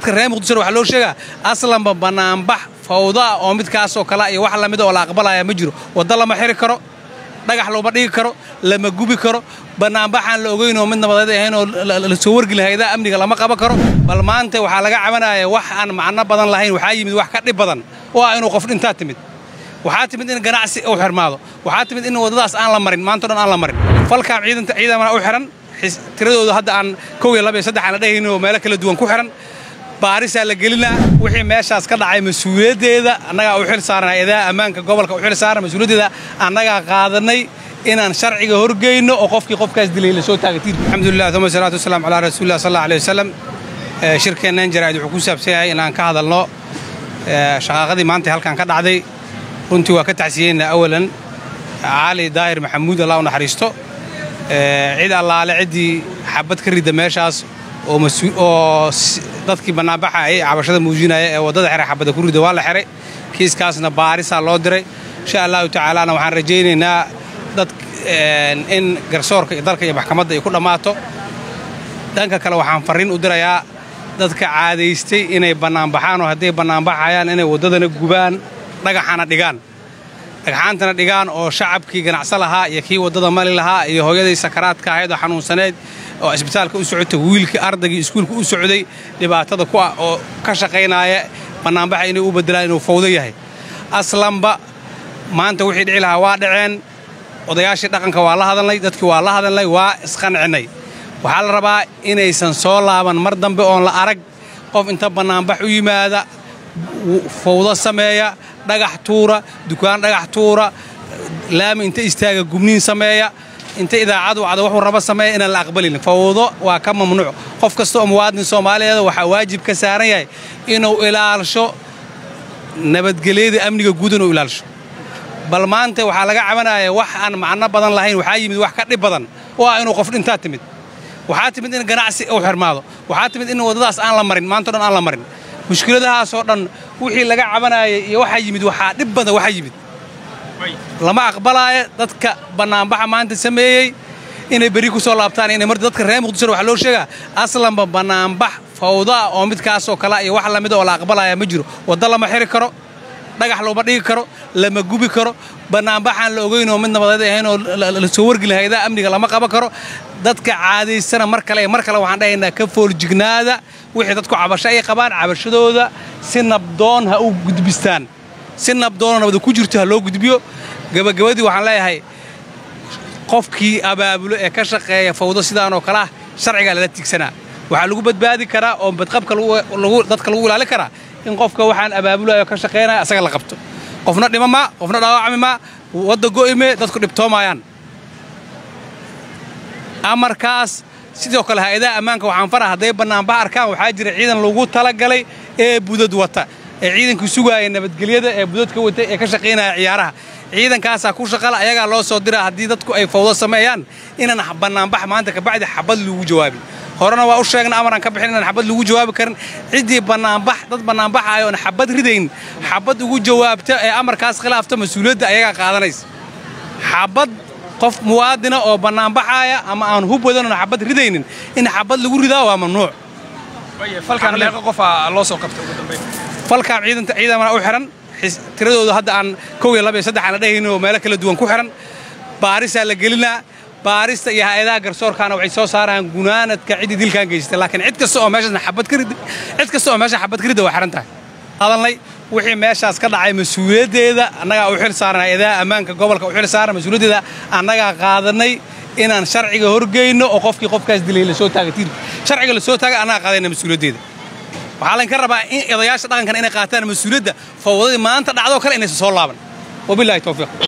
dadka reer muqdishona waxaa loo sheegaa aslanba bannaanbax fawda ah oo midkaasoo kale iyo wax lamida oo la aqbalaya ma jiro wadda lama xiri karo dhagax looma dhigi karo lama gubi karo bannaanbaxaan la ogeyn oo mid nabadeed ahayn oo la soo wargelin hayadaha amniga lama qaban karo bal maanta waxaa laga cabanaya wax aan macno badan lahayn waxaa yimid wax ka dhib badan oo ah inuu qof dhintaa timid waxaa timid in ganacsi uu xirmaado waxaa timid in waddadaas aan la marin maanto dhan aan la marin falkaam ciidanta ciidamana u xihan tiradooda hadda aan kow iyo laba iyo saddex aan la dhehaynin oo meelo kala duwan ku xihan baarisaa la gelinaa wixii meeshaas ka dhacay mas-uuliyaddeeda annagaa u xil saaran hay-adaha ammaanka gobolka u xil saaran mas-uuliyaddeeda annagaa qaadanay inaan sharciga horgeyno oo qofkii qofkaas dilay la soo taaga tiirka alxamdulilah uma salaatu wasalaam calaa rasuulillah sal alla alay wasalam shirkeennan jaraa'id wuxuu ku saabsan yahay inaan ka hadalno shaqaaqadii maanta halkan ka dhacday runtii waa ka tacsiyeynaa awalan cali daahir maxamuud allah u naxariisto cid allaale ciddii xabad ka ridda meeshaas oo dadkii bannaanbaxa ay cabashada muujinaya ee waddada xeray xabadda ku ridda waa la xeray kiiskaasna baarisaa loo diray insha allahu tacaalaana waxaan rajaynaynaa dad in garsoorka iyo dalka iyo maxkamadda ay ku dhammaato dhanka kale waxaan farriin u dirayaa dadka caadaystay inay bannaanbaxaan oo hadday bannaanbaxayaan inay waddadana gubaan dhagaxana dhigaan dhagxaantana dhigaan oo shacabkii ganacso lahaa iyo kii waddada mali lahaa iyo hooyadii sakaraadka ahayd oo xanuunsaneyd oo isbitaalka u socotay wiilkii ardaygii iskuulka u socday dhibaatada ku ah oo ka shaqaynaaya bannaanbaxa inay u beddelaan inuu fawdo yahay aslanba maanta wixii dhici lahaa waa dhaceen odayaashii dhaqanka waa la hadalnay dadkii waa la hadalnay waa isqancinnay waxaa la rabaa inaysan soo laaban mar dambe oon la arag qof inta bannaanbax u yimaada fawdo sameeya dhagax tuura dukaan dhagax tuura laami inta istaaga gubniin sameeya inta idaacadu wacda wuxuu raba sameeya inaan la aqbalin fawdo waa ka mamnuuc qof kasta oo muwaadin soomaaliyeed waxaa waajib ka saaran yahay inuu ilaalisho nabadgelyada amniga guud inuu ilaalisho bal maanta waxaa laga cabanaya wax aan macno badan lahayn waxaa yimid wax ka dhib badan oo ah inuu qof dhintaa timid waxaa timid in ganacsi uu xirmaado waxaa timid in waddadaas aan la marin maanto dhan aan la marin mushkiladahaasoo dhan wixii laga cabanayay iyo waxaa yimid waxaa dhib badan waxaa yimid lama aqbalaayo dadka bannaanbaxa maanta sameeyey inay berri ku soo laabtaan inay mar dadka reer muqdishona waxaa loo sheegaa aslanba bannaanbax fawda ah oo midkaasoo kale iyo wax lamida oo la aqbalaya ma jiro wadda lama xiri karo dhagax looma dhigi karo lama gubi karo bannaanbaxaan la ogeyn oo mid nabadeed ahayn oo la soo wargelin hayadaha amniga lama qaban karo dadka caadaysana mar kale mar kale waxaan dhahaynaa ka fooljignaada wixii dadku cabasho ay qabaan cabashadooda si nabdoon ha u gudbistaan si nabdoonoo nabada ku jirto ha loo gudbiyo gebagabadii waxaan leeyahay qofkii abaabulo ee ka shaqeeya fawdo sidaanoo kale ah sharcigaa lala tigsanaa waxaa lagu badbaadi karaa oo badqabka dadka lagu ilaali karaa in qofka waxaan abaabulayo ka shaqaynaya asaga la qabto qofna dhima maa qofna dhaawacmi maa wadda go'ime dadku dhibtoomayaan amarkaas sidoo kale hay-adaha ammaanka waxaan fara hadday bannaanbax arkaan waxaa jira ciidan lagu talagalay ee budad wata ee ciidankii sugaaya nabadgelyada ee budadka wata ee ka shaqaynaya ciyaaraha ciidankaasaa ku shaqala ayagaa loo soo diraa haddii dadku ay fawdo sameeyaan inaan bannaanbax maanta kabacdi xabad lagu jawaabin horena waa u sheegna amaraan ka bixin inaan xabad lagu jawaabi karin ciddii bannaanbax dad bannaanbaxaaya oon xabad ridayn xabad ugu jawaabta ee amarkaas khilaafta mas-uuliyadda ayagaa qaadanaysa xabad qof muwaadina oo bannaanbaxaaya ama aan hub wadan oon xabad ridaynin in xabad lagu ridaa waa mamnuuc falkaam ciidanta ciidamana u xihan tiradooda hadda aan kow iyo laba iyo saddex aan la dhehaynin oo meelo kala duwan ku xihan baarisaa la gelinaa baarista iyo hay-adaha garsoorkaana waxay soo saaraan gunaanadka ciddii dilkaan geysatay laakiin cid kasta oo meeshaasna xabad ka ridda cid kasta oo meesha xabad ka ridda waa xihan tahay hadalnay wixii meeshaas ka dhacay mas-uuliyaddeeda annagaa u xil saaran hay-adaha ammaanka gobolka u xil saaran mas-uuliyaddeeda annagaa qaadanay inaan sharciga horgeyno oo qofkii qofkaas dilay la soo taaga tiirka sharciga la soo taaga annagaa qaadayna mas-uuliyaddeeda waxaa laynka rabaa in odayaasha dhaqankan inay qaataan mas-uuliyadda fawdadii maanta dhacdoo kale inaysan soo laaban wabilahi towfiiq